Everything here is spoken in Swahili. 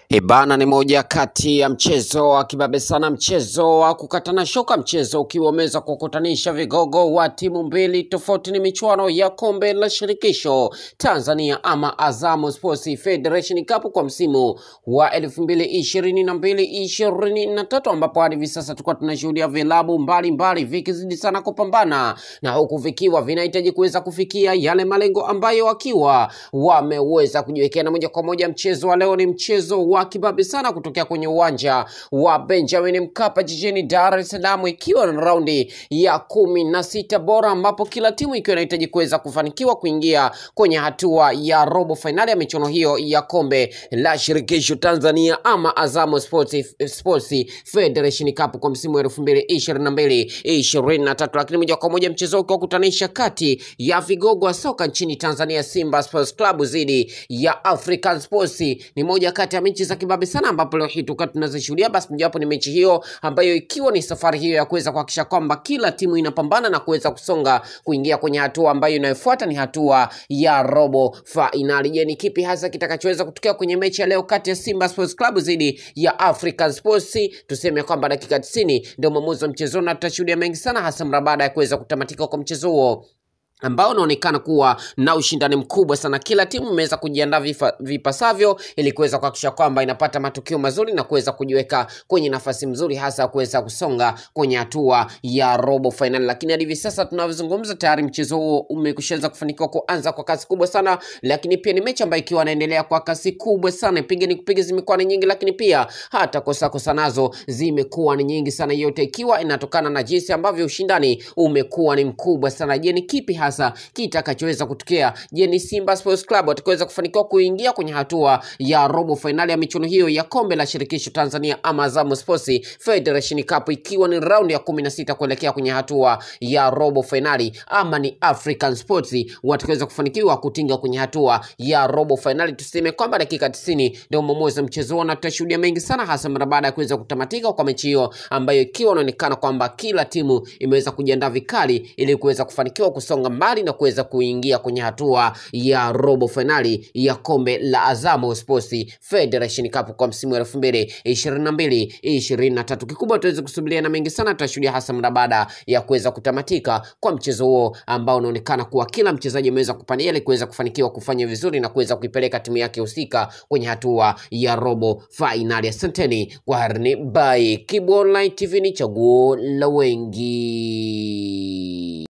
Ibana ni moja kati ya mchezo wa kibabe sana, mchezo wa kukatana shoka, mchezo ukiwa umeweza kukutanisha vigogo wa timu mbili tofauti. Ni michuano ya kombe la shirikisho Tanzania ama Azam Sports Federation Cup kwa msimu wa elfu mbili ishirini na mbili ishirini na tatu ambapo hadi hivi sasa tulikuwa tunashuhudia vilabu mbalimbali vikizidi sana kupambana na huku vikiwa vinahitaji kuweza kufikia yale malengo ambayo wakiwa wameweza kujiwekea, na moja kwa moja mchezo wa leo ni mchezo wa kibabe sana kutokea kwenye uwanja wa Benjamin Mkapa jijini Dar es Salaam, ikiwa na raundi ya kumi na sita bora, ambapo kila timu ikiwa inahitaji kuweza kufanikiwa kuingia kwenye hatua ya robo fainali ya michuano hiyo ya kombe la shirikisho Tanzania ama Azam Sports, Sports Federation Cup kwa msimu wa elfu mbili ishirini na mbili ishirini na tatu. Lakini moja kwa moja mchezo ukiwa kutanisha kati ya vigogo wa soka nchini Tanzania Simba Sports Club dhidi ya African Sports ni moja kati ya mechi za kibabe sana, ambapo leo hii tukiwa tunazishuhudia. Basi mojawapo ni mechi hiyo ambayo ikiwa ni safari hiyo ya kuweza kuhakikisha kwamba kila timu inapambana na kuweza kusonga kuingia kwenye hatua ambayo inayofuata ni hatua ya robo fainali. Je, ni kipi hasa kitakachoweza kutokea kwenye mechi ya leo kati ya Simba Sports Club dhidi ya African Sports? Tuseme kwamba dakika 90 ndio mwamuzi wa mchezo, na tutashuhudia mengi sana, hasa mara baada ya kuweza kutamatika kwa mchezo huo ambao unaonekana kuwa na ushindani mkubwa sana. Kila timu imeweza kujiandaa vifa- vipasavyo ili kuweza kuhakikisha kwamba inapata matukio mazuri na kuweza kujiweka kwenye nafasi mzuri, hasa kuweza kusonga kwenye hatua ya robo fainali. Lakini hadi hivi sasa tunavyozungumza, tayari mchezo huo umekwishaanza kufanikiwa kuanza kwa kasi kubwa sana, lakini pia ni mechi ambayo ikiwa inaendelea kwa kasi kubwa sana. Piga ni kupiga zimekuwa ni nyingi, lakini pia hata kosa kosa nazo zimekuwa ni nyingi sana, yote ikiwa inatokana na jinsi ambavyo ushindani umekuwa ni mkubwa sana. Je, ni kipi hasa kitakachoweza kutokea? Je, ni Simba Sports Club watakaweza kufanikiwa kuingia kwenye hatua ya robo fainali ya michuano hiyo ya kombe la shirikisho Tanzania ama Azam Sports Federation Cup, ikiwa ni raundi ya kumi na sita kuelekea kwenye hatua ya robo fainali, ama ni African Sports watakaweza kufanikiwa kutinga kwenye hatua ya robo fainali? Tuseme kwamba dakika 90 ndio mwamuzi wa mchezo huo, na tutashuhudia mengi sana, hasa mara baada ya kuweza kutamatika kwa mechi hiyo ambayo ikiwa inaonekana kwamba kila timu imeweza kujiandaa vikali ili kuweza kufanikiwa kusonga mbali na kuweza kuingia kwenye hatua ya robo fainali ya kombe la Azam Sports Federation Cup kwa msimu wa elfu mbili ishirini na mbili ishirini na tatu. Kikubwa tuweze kusubiria na mengi sana tutashuhudia, hasa mara baada ya kuweza kutamatika kwa mchezo huo ambao unaonekana kuwa kila mchezaji ameweza kupania ili kuweza kufanikiwa kufanya vizuri na kuweza kuipeleka timu yake husika kwenye hatua ya robo fainali. Asanteni kwa harni by Kibu Online TV, ni chaguo la wengi.